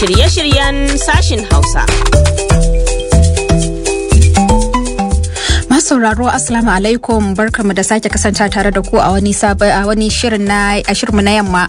Shirye-shiryen sashin Hausa. sauraro assalamu alaikum barkamu da sake kasance tare da ku a wani sabon a wani shirin na a shirinmu na yamma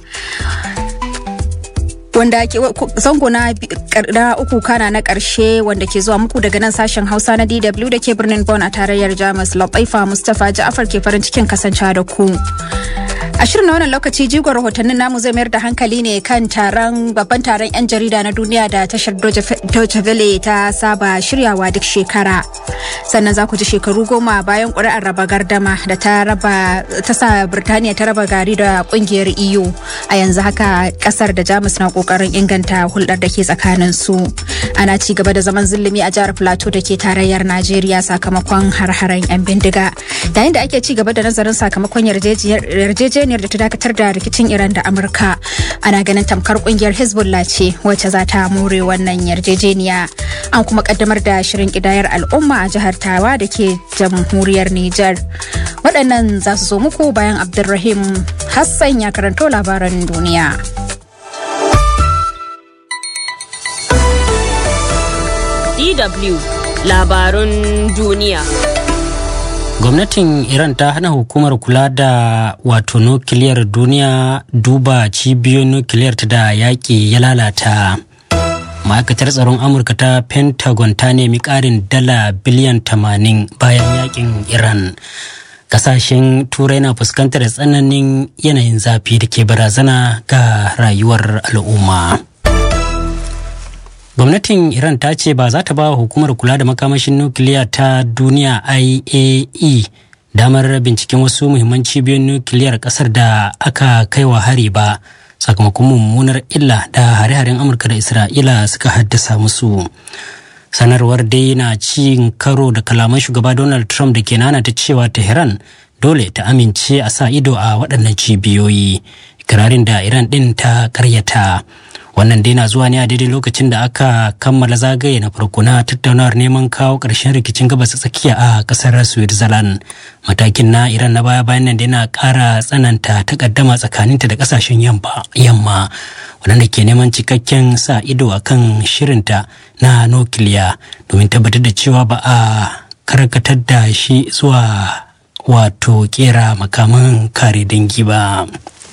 wanda ke zango na uku kana na karshe wanda ke zuwa muku daga nan sashen hausa na dw da ke birnin bon a tarayyar jamus labaifa mustapha ja'afar ke farin cikin kasancewa da ku a shirin na wannan lokaci jigon rahotannin namu zai mayar da hankali ne kan taron babban taron 'yan jarida na duniya da tashar Deutsche Welle ta saba shiryawa duk shekara sannan za ku ji shekaru goma bayan ƙuri'ar raba gardama da ta raba ta sa Birtaniya ta raba gari da ƙungiyar EU a yanzu haka ƙasar da Jamus na ƙoƙarin inganta hulɗar da ke tsakanin su ana ci gaba da zaman zulumi a jihar Plateau da ke tarayyar Najeriya sakamakon har-haren 'yan bindiga yayin da ake ci gaba da nazarin sakamakon yarjejeniyar yarjejeniyar da ta dakatar da rikicin Iran da Amurka. Ana ganin tamkar kungiyar Hezbollah ce wacce za ta more wannan yarjejeniya. An kuma kaddamar da shirin kidayar al'umma a jihar Tawa da ke jamhuriyar Nijar. Waɗannan za su zo muku bayan Abdulrahim Hassan ya karanto labaran duniya. DW labarun duniya. gwamnatin iran ta hana hukumar kula da wato nukiliyar duniya duba cibiyoyin nukiliyar ta da yaƙi ya lalata ma'aikatar tsaron amurka ta pentagon ta nemi ƙarin dala biliyan 80 bayan yaƙin iran kasashen turai na fuskantar tsananin yanayin zafi da ke barazana ga rayuwar al'umma. gwamnatin iran ta ce ba za ta ba hukumar kula da makamashin nukiliya ta duniya iae damar binciken wasu muhimman cibiyoyin nukiliyar kasar da aka kai wa hari ba sakamakon mummunar illa da hare-haren amurka da isra'ila suka haddasa musu sanarwar dai na cin karo da kalaman shugaba donald trump da ke nana ta cewa tehran dole ta amince a sa ido a waɗannan cibiyoyi ikirarin da iran ɗin ta karyata wannan dai na zuwa ne a daidai lokacin da aka kammala zagaye na farko na tattaunawar neman kawo ƙarshen rikicin gabas tsakiya a ƙasar switzerland matakin na iran na baya bayan nan da yana ƙara tsananta takaddama tsakaninta da ƙasashen yamma waɗanda ke neman cikakken sa ido a kan shirinta na nukiliya domin tabbatar da cewa ba a karkatar da shi zuwa wato kera makaman kare dangi ba.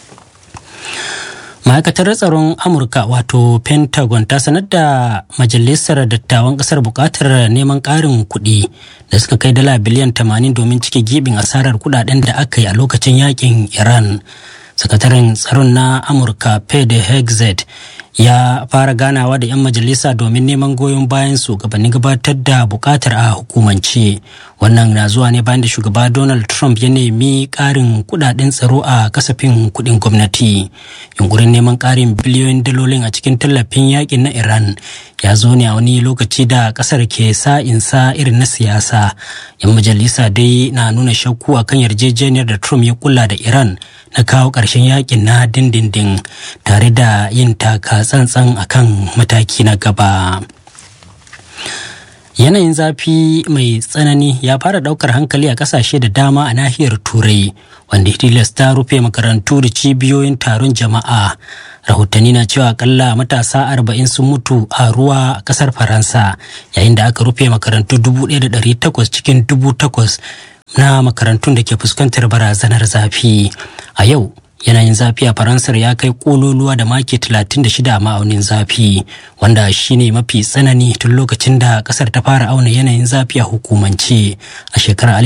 ma'aikatar tsaron amurka wato pentagon ta sanar da majalisar dattawan kasar bukatar neman karin kuɗi da suka kai dala biliyan 80 domin cike gibin asarar kudaden da aka yi a lokacin yakin iran sakataren tsaron na amurka pede hexet ya fara ganawa da 'yan majalisa domin neman goyon bayan su gabanin gabatar da bukatar a hukumance wannan na zuwa ne bayan da shugaba donald trump ya nemi karin kudaden tsaro a kasafin kudin gwamnati yunkurin neman karin biliyoyin dalolin a cikin tallafin yakin na iran ya zo ne a wani lokaci da kasar ke sa insa irin na siyasa 'yan majalisa dai na nuna shakku akan yarjejeniyar da trump ya kula da iran na kawo ƙarshen yakin na dindindin tare da yin taka tsantsan akan mataki na gaba. Yanayin zafi mai tsanani ya fara daukar hankali a kasashe da dama a nahiyar Turai, wanda Hidilas ta rufe makarantu da cibiyoyin taron jama'a. Rahotanni na cewa akalla matasa arba'in sun mutu a ruwa a kasar Faransa, yayin da aka rufe makarantu dubu ɗaya da ɗari takwas cikin dubu takwas na makarantun da ke fuskantar barazanar zafi. A yau, yanayin zafi a faransar ya kai kololuwa da maki 36 a ma'aunin zafi wanda shine mafi tsanani tun lokacin da kasar ta fara auna yanayin zafi a hukumance a shekarar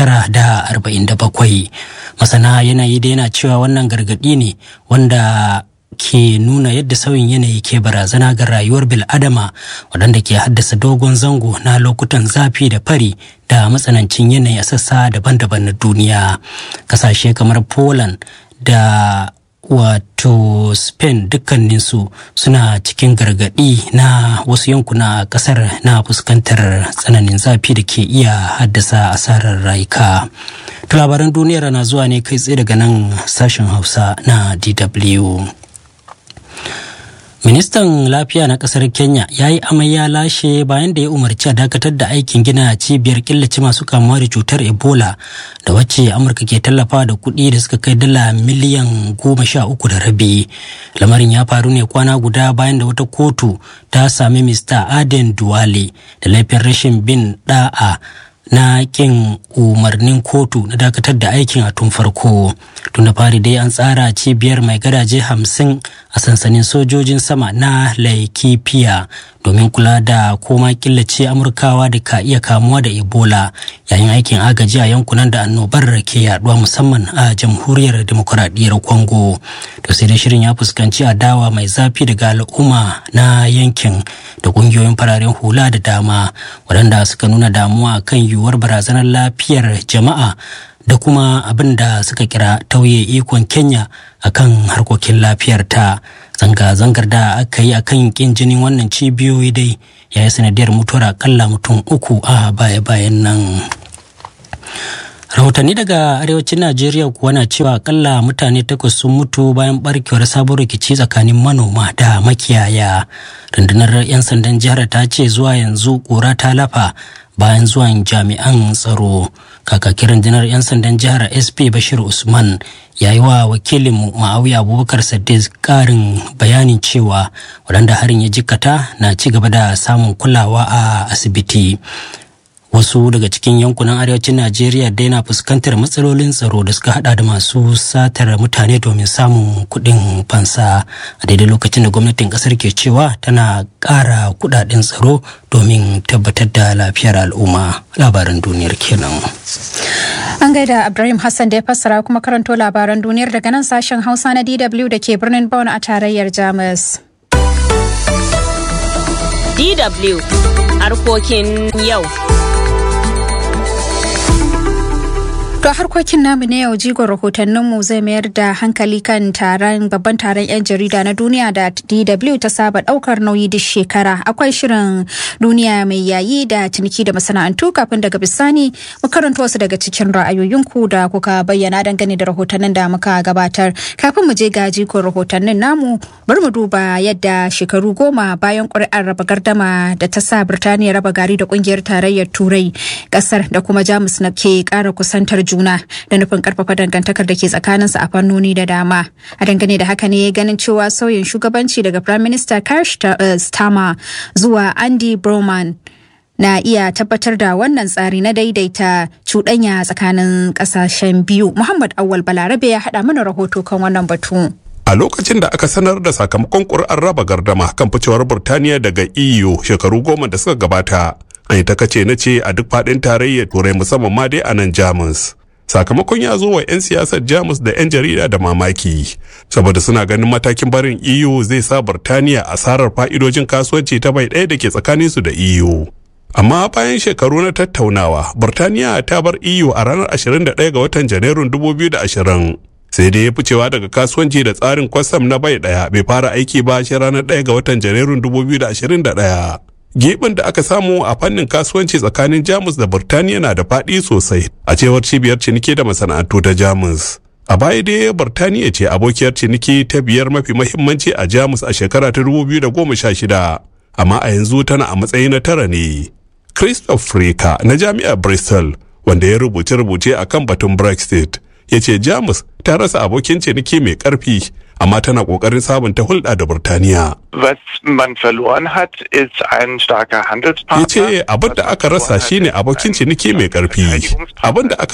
1947 masana yanayi da yana cewa wannan gargadi ne wanda ke nuna yadda sauyin yanayi ke barazana ga rayuwar bil'adama waɗanda ke haddasa dogon zango na lokutan zafi da fari da matsanancin yanayi a sassa daban-daban na duniya kasashe kamar poland da wato spain dukkaninsu suna cikin gargadi na wasu yankuna a kasar na fuskantar tsananin zafi da ke iya haddasa asarar rayuka to labaran duniyar na zuwa ne kai tsaye daga nan sashen hausa na dw Ministan lafiya na kasar Kenya ya yi amai ya lashe bayan da ya umarci a dakatar da aikin gina cibiyar killace masu kamuwa da cutar Ebola da wacce Amurka ke tallafa da kuɗi da suka kai dala miliyan goma sha uku da rabi. Lamarin ya faru ne kwana guda bayan da wata kotu ta sami Mr. Aden Duwale da laifin rashin bin da'a na kin umarnin kotu na dakatar da aikin a tun farko tun da fari dai an tsara cibiyar mai gadaje hamsin a sansanin sojojin sama na laikipia domin kula da koma killace amurkawa da ka iya kamuwa da ebola yayin aikin agaji a yankunan da annobar ke yaduwa musamman a jamhuriyar demokuraɗiyyar congo to sai dai shirin ya fuskanci adawa mai zafi daga al'umma na yankin da ƙungiyoyin fararen hula da dama waɗanda suka nuna damuwa kan yiwuwar barazanar lafiyar jama'a da kuma abin da suka kira tauye ikon kenya akan harkokin lafiyar ta zanga-zangar da aka yi akan kin jinin wannan cibiyoyi dai ya yi sanadiyar mutuwar akalla mutum uku a baya-bayan nan rahotanni daga arewacin najeriya kuwa na cewa akalla mutane takwas sun mutu bayan barkewar sabon rikici tsakanin manoma da makiyaya rundunar 'yan sandan jihar ta ce zuwa yanzu kura ta lafa bayan zuwan jami'an tsaro kakakin rundunar 'yan sandan jihar sp bashir usman ya yi wa wakilinmu ma'auya abubakar sadiq karin bayanin cewa waɗanda harin ya jikkata na ci gaba da samun kulawa a asibiti wasu daga cikin yankunan arewacin najeriya dai na fuskantar matsalolin tsaro da suka hada da masu satar mutane domin samun kuɗin fansa a daidai lokacin da gwamnatin kasar ke cewa tana ƙara kuɗaɗen tsaro domin tabbatar da lafiyar al'umma labaran duniyar kenan An gaida Ibrahim Hassan da ya fassara kuma karanto labaran duniyar daga nan sashen Hausa na DW da ke birnin Bonn a tarayyar Jamus. DW harkokin yau. To harkokin namu na yau jigon rahotanninmu zai mayar da hankali kan taron babban taron 'yan jarida na duniya da DW ta saba daukar nauyi duk shekara. Akwai shirin duniya mai yayi da ciniki da masana'antu kafin daga bisani mu karanta wasu daga cikin ra'ayoyinku da kuka bayyana dangane da rahotannin da muka gabatar. Kafin mu je ga jigon rahotannin namu bari mu duba yadda shekaru goma bayan ƙuri'ar raba gardama da ta sa Birtaniya raba gari da ƙungiyar tarayyar Turai ƙasar da kuma Jamus na ke ƙara kusantar juna da nufin karfafa dangantakar da ke tsakaninsu a fannoni da dama a dangane da haka ne ganin cewa sauyin shugabanci daga prime minister Keir Starmer zuwa Andy Broman na iya tabbatar da wannan tsari na daidaita cuɗanya tsakanin ƙasashen biyu muhammad awal balarabe ya haɗa mana rahoto kan wannan batu a lokacin da aka sanar da sakamakon ƙuri'ar raba gardama kan ficewar burtaniya daga eu shekaru goma da suka gabata an yi ta kace na ce a duk faɗin tarayyar turai musamman ma dai a nan jamus sakamakon ya zo wa 'yan siyasar jamus da 'yan jarida da mamaki saboda suna ganin matakin barin eu zai sa burtaniya asarar fa'idojin kasuwanci ta bai ɗaya da ke tsakaninsu da eu amma bayan shekaru na tattaunawa burtaniya ta bar eu a ranar 21 ga watan janairun 2020 sai dai ya ficewa daga kasuwanci da tsarin kwastam na bai ɗaya bai fara aiki ba shi ranar 1 ga watan janairun 2021 Geɓin da aka samu a fannin kasuwanci tsakanin Jamus da Burtaniya na da faɗi sosai a cewar cibiyar ciniki da masana'antu ta Jamus. A baya dai Burtaniya ce abokiyar ciniki ta biyar mafi mahimmanci a Jamus a shekara ta 2016, amma a yanzu tana a matsayi na tara ne. Christoph Freka na jami'ar Bristol, wanda ya rubuce-rubuce a kan batun Brexit, ya ce Jamus ta rasa abokin ciniki mai ƙarfi amma tana kokarin sabunta hulɗa da Burtaniya. Was man verloren hat, ist ein starker Handelspartner. Ya ce abin da aka rasa shine abokin ciniki mai ƙarfi. Abin da aka